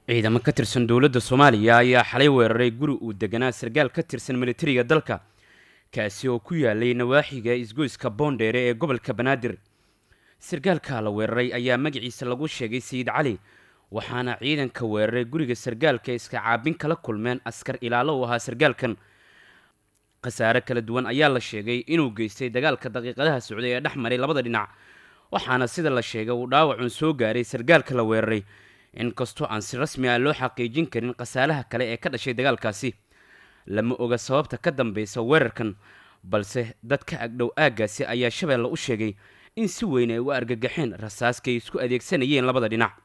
ciidamo ka tirsan dowladda soomaaliya ayaa xalay weeraray guri uu deganaa sarkaal ka tirsan militariga dalka kaasi oo ku yaalay nawaaxiga isgoyska boondheere ee gobolka banaadir sarkaalka la weeraray ayaa magaciisa lagu sheegay sayid cali waxaana ciidanka weeraray guriga sarkaalka iska caabin kala kulmeen askar ilaalo u ahaa sarkaalkan khasaare kala duwan ayaa la sheegay inuu geystay dagaalka daqiiqadaha socday ee dhex maray labada dhinac waxaana sida la sheegay uu dhaawacun soo gaaray sarkaalka la weeraray inkastoo aan si rasmi ah loo xaqiijin karin khasaaraha kale ee ka dhashay dagaalkaasi lama oga sababta ka dambeysa weerarkan balse dadka agdhow aaggaasi ayaa shabeelle u sheegay in si weyn ay u argagaxeen rasaaskay isku adeegsanayeen labada dhinac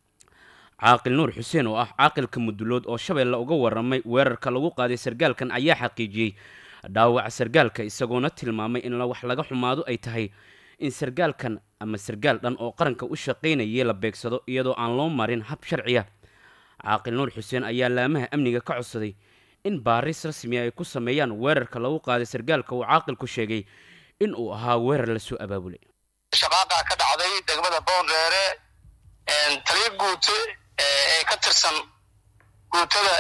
caaqil nuur xuseen oo ah caaqilka mudulood oo shabeelle uga waramay weerarka lagu qaaday sarkaalkan ayaa xaqiijiyey dhaawaca sarkaalka isagoona tilmaamay in wax laga xumaado ay tahay in sarkaalkan ama sarkaal dhan oo qaranka u shaqaynayay la beegsado iyadoo aan loo marin hab sharciya caaqil nuur xuseen ayaa laamaha amniga ka codsaday in baaris rasmi ay ku sameeyaan weerarka lagu qaaday sarkaalka uu caaqilku sheegay in uu ahaa weerar lasoo abaabulay shaqaaqa ka dhacday degmada boondheere taliya guute ee ka tirsan guutada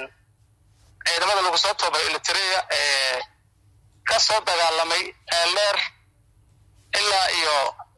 ciidamada lagu soo toobay elitria ee ka soo dagaalamay eeldheer ilaa iyo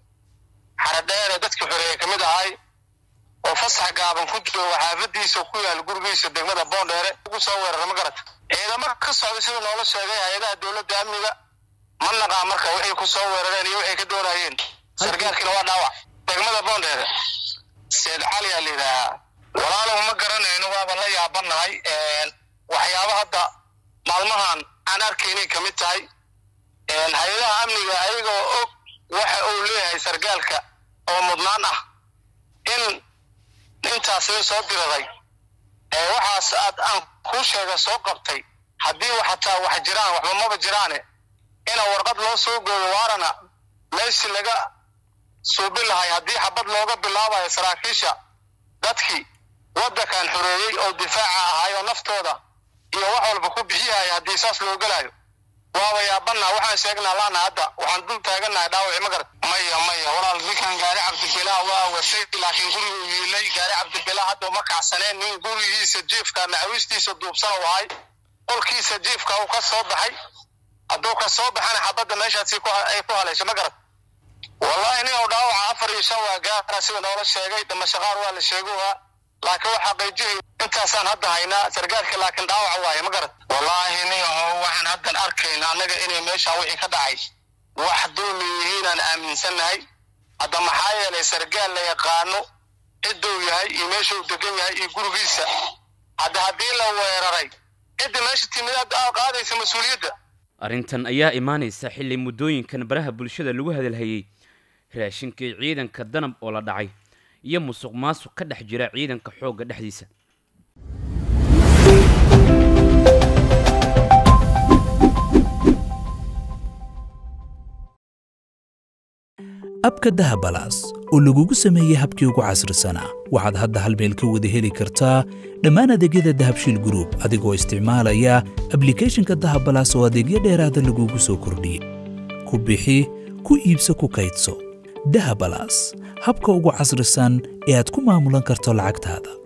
xaradheere dadkii xoreeye ka mid ahay oo fasax gaaban ku jooga xaafadiisa ku yaal gurigiisa degmada boondheere ugu soo weerara ma garata ciidamo ka socday siduu noola sheegay hay-adaha dowladda amniga ma naqaa marka waxay ku soo weerareen iyo waxay ka doonayeen sarkaalkiina waa dhaawac degmada boondheere seed cali aa la yidhaahaa walaalow ma garanayno waaba la yaabanahay waxyaaba hadda maalmahan aan arkaynay ka mid tahay hay-adaha amniga ayagoo og waxa uu leeyahay sarkaalka oo mudnaan ah in intaas la soo diraday waxaas aad aan kuu sheega soo qabtay haddii xataa wax jiraan waxba maba jiraane ina warqad loo soo gooyo waarana meeshii laga suubi lahay haddii xabad looga bilaabayo saraakiisha dadkii waddankan xoreeyey oo difaaca ahay oo naftooda iyo wax walba ku bixiyaya haddii saas loo gelayo waaba yaabana waxaan sheegnaa laana hadda waxaan dul taaganahay dhaawaci ma garat maya maya walaal ninkan gaari cabdibilaa waa wasay laakiin gurigu yiilay gaari cabdibilaa hadda uma kacsaneen nin gurigiisa jiifka macawistiisa duubsan u ahay qolkiisa jiifka uu ka soo baxay hadduu ka soo baxana xabadda meeshaasi ay ku haleesha ma garat wallahi nin u dhaawaca afar iyo shan waa gaara sida noola sheegay damashaqaar waa la sheeguhaa laakiin waxaa qayjihay intaasaan hadda haynaa sarkaalka laakiin dhaawaca waaye ma garat wallaahi nin aho waxaan haddan arkayna annaga inay meeshaan wixii ka dhacay wax dulmi yihiinaan aaminsannahay hadda maxaa yeelay sarkaal la yaqaano cidduu yahay iyo meeshuu degan yahay iyo gurigiisa hadda haddii la weeraray cidda meesha timidaad qaadaysa mas-uuliyadda arrintan ayaa imaanaysa xilli muddooyinkan baraha bulshada lagu hadalhayey raashinkii ciidanka danab oo la dhacay iyo musuq maasuq ka dhex jira ciidanka xoogga dhexdiisa abka dahabalaas oo lagugu sameeyey habkii ugu casrisanaa waxaad hadda hal meel ka wada heli kartaa dhammaan adeegyada dahabshiil gruub adigoo isticmaalaya ablikeeshinka dahabalaas oo adeegyo dheeraada lagugu soo kordhiyey ku bixi ku iibso ku kaydso dahabalaas habka ugu casrisan ee aad ku maamulan karto lacagtaada